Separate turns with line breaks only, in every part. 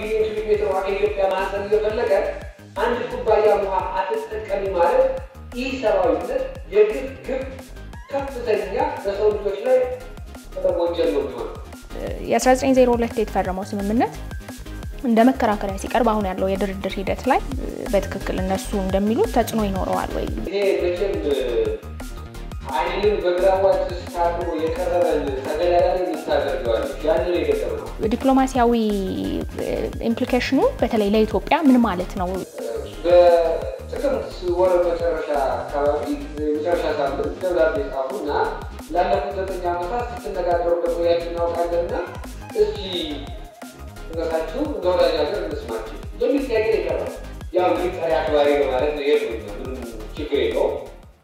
ቢሊዮን ኪሎ ሜትር ውሃ ከኢትዮጵያ ማንሰብ እየፈለገ አንድ ኩባያ ውሃ አትጠቀሚ ማለት ይህ ሰብአዊነት የግብ ግብ ከፍተኛ በሰው ልጆች ላይ ወንጀል ነው የሚሆነው።
የ1902 የተፈረመው ስምምነት እንደ መከራከሪያ ሲቀርብ አሁን ያለው የድርድር ሂደት ላይ በትክክል እነሱ እንደሚሉት ተጽዕኖ ይኖረዋል ወይ?
ይሄ መቼም አይንን በግራዋጭ ስታጥሮ የቀረበን ተገዳዳሪ የምታደርገዋለች ያንን የገጠር ነው።
ዲፕሎማሲያዊ ኢምፕሊኬሽኑ በተለይ ለኢትዮጵያ ምን ማለት ነው?
በጥቅምት ወር መጨረሻ አካባቢ መጨረሻ ሳምንት ደብዳቤ ጻፉ እና ላለፉት ዘጠኝ ዓመታት ስትነጋገሩ እንደቆያችሁ እናውቃለንና እስኪ እውነታችሁ እንደ ወዳጅ ሀገር እንስማችሁ የሚል ጥያቄ የቀረበ ያው እንግዲህ ጠሪ አክባሪ በማለት ነው ይሄ ምንም ችግር የለውም።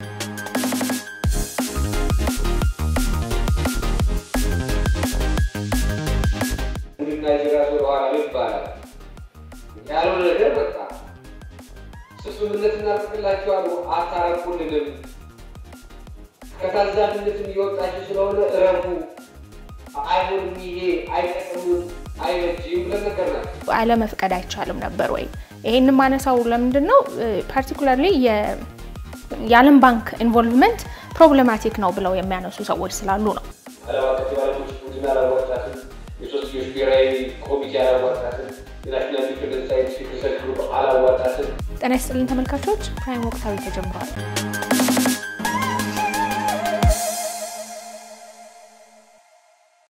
ናይጄሪያ ወደ ኋላ ይባላል ያልሆነ ነገር በቃ ስምምነት እናደርግላችኋለሁ፣ አታረቁልንም፣ ከታዛዥነትም እየወጣችሁ ስለሆነ እረፉ፣ አይሆንም፣ ይሄ አይጠቅምም፣ አይበጅም ብለን ነገርናቸው።
አለመፍቀድ አይቻልም ነበር ወይ? ይሄንን ማነሳው ለምንድን ነው ፓርቲኩላርሊ የዓለም ባንክ ኢንቮልቭመንት ፕሮብሌማቲክ ነው ብለው የሚያነሱ ሰዎች ስላሉ ነው።
ዓለም አቀፍ የባለሙያዎች ቡድን አላዋጣትም፣ የሶስትዮሽ ብሔራዊ ኮሚቴ አላዋጣትም፣ የናሽናል ዲፌንስ ሳይንቲፊክ ሪሰርች ግሩፕ አላዋጣትም።
ጤና ይስጥልን ተመልካቾች፣ ፕራይም ወቅታዊ ተጀምሯል።